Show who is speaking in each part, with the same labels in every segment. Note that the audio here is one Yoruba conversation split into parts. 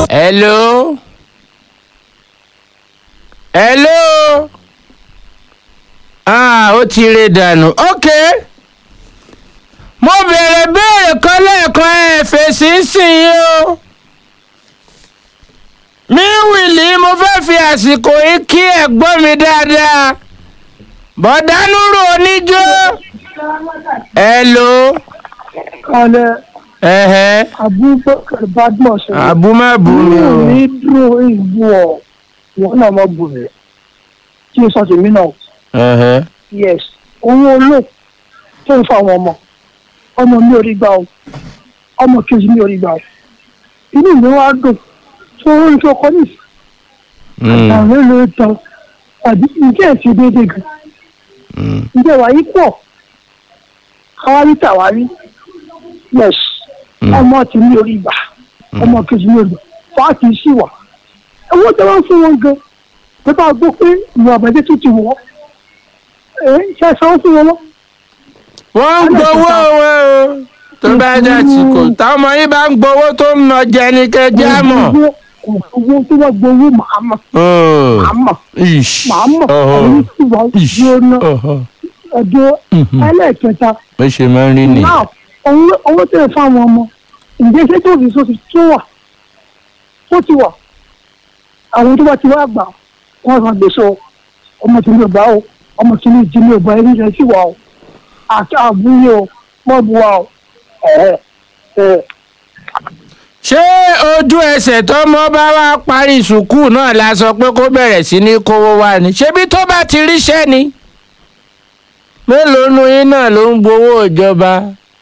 Speaker 1: hello hello ah ó ti re dànù ok mo béèrè béèrè kan lẹ́ẹ̀kan ẹ̀ fèsì sìn yín o mi wìlì mo fẹ́ fi àsìkò yìí kí ẹ̀gbọ́n mi dáadáa bọ̀dánúrò oníjó hello
Speaker 2: kalẹ̀
Speaker 1: ẹ̀hẹ́
Speaker 2: abubakar badmus
Speaker 1: àbúmọ̀bù mi o
Speaker 2: ní dúró ìbú ọ wọn náà má bù rẹ kí n sọ tèmi náà
Speaker 1: ẹ̀hẹ́
Speaker 2: yes owó olóò tó ń fa àwọn ọmọ ọmọ mi ò rí gbà o ọmọ kejì mi ò rí gbà o inú mi wá dùn tó ń tó kọ ní
Speaker 1: Mm,
Speaker 2: àwọn èlò tán àbí ǹjẹ́ ẹ̀ ti déédéé gan
Speaker 1: mm.
Speaker 2: ǹjẹ́ wàá yí pọ̀ káwárí tàwárí yes
Speaker 1: Mm.
Speaker 2: ọmọ tí mi ò rí gbà ọmọ kejì mi ò rí gbà fáàtì sí wà owó tí wọ́n fún wọn gan pé bá a gbọ́ pé ìwà àbẹ̀dẹ́ tó ti wọ̀ ẹ́ ṣe sanwó fún wọn lọ.
Speaker 1: wọ́n ń gbowó wọn o tó bá jẹ́ àsìkò táwọn ọmọ yìí bá ń gbowó tó ń nà jẹ ní kẹjẹ àmọ́.
Speaker 2: owó tó wọ́n gbowó màá mọ̀ màá mọ̀
Speaker 1: ish
Speaker 2: màá mọ̀
Speaker 1: ọ̀họ̀,
Speaker 2: àwọn tí wọ́n
Speaker 1: ish
Speaker 2: gbóná
Speaker 1: ọ̀họ̀.
Speaker 2: ọjọ́
Speaker 1: Mhm.
Speaker 2: ẹlẹ́ẹ̀kẹta
Speaker 1: bó ṣe máa ń rí ni.
Speaker 2: náà owó owó tẹ̀ fáwọn ọmọ ǹjẹ́ ṣé tó fi sọ́sì tó wà tó ti wà àwọn tó bá ti wá gbà wọ́n san gbèsè o ọmọ tí mi ò bá o ọmọ tí mi jí mi ò bá ẹni rẹ̀ sí wa o àti àbúrò o mọ́ bu wa o ẹ̀ẹ́ ẹ̀ẹ́
Speaker 1: ṣé ojú ẹsẹ̀ tọ́mọ bá wá parí sùkúù náà la sọ pé kó bẹ̀rẹ̀ sí ní kówó wá ni ṣebí tó bá ti ríṣẹ́ ni mélòó nu yín náà ló ń gbowó ìjọba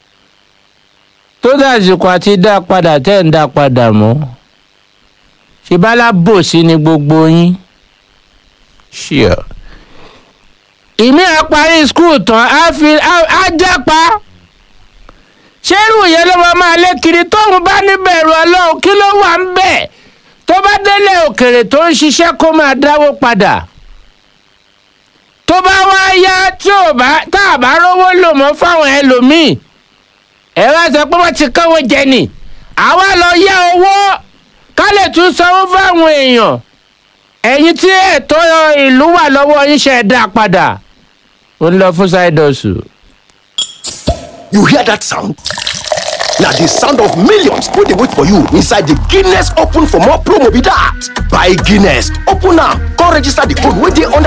Speaker 1: tó dàsìkò àti dá padà tẹ́ ń dá padà mọ́ ṣèbálà bòsí ni gbogbo yín ṣíọ. ìmí ẹ̀ parí skul tán á fi á- á jápa ṣérù yẹn ló máa máa lé kiri tóun bá níbẹ̀rù ọlọ́run kí ló wà ń bẹ̀ tó bá délé òkèrè tó ń ṣiṣẹ́ kó máa dáwó padà tó bá wá yá tí ò bá tá a bá rówó lò mọ́ fáwọn ẹlòmíì ẹ wá sọ pé wọ́n ti kówó jẹ ni àwa lọ yá owó ká lè tún sanwó fáwọn èèyàn ẹ̀yin tí ẹ̀tọ́ ìlú wà lọ́wọ́ yín ṣe é dá padà ó ń lọ fún ṣáìdọ̀sù.
Speaker 3: You hear that sound? Now the sound of millions put dey wait for you inside the Guinness Open for more promo be that. Buy Guinness, open am, come register the code wey dey under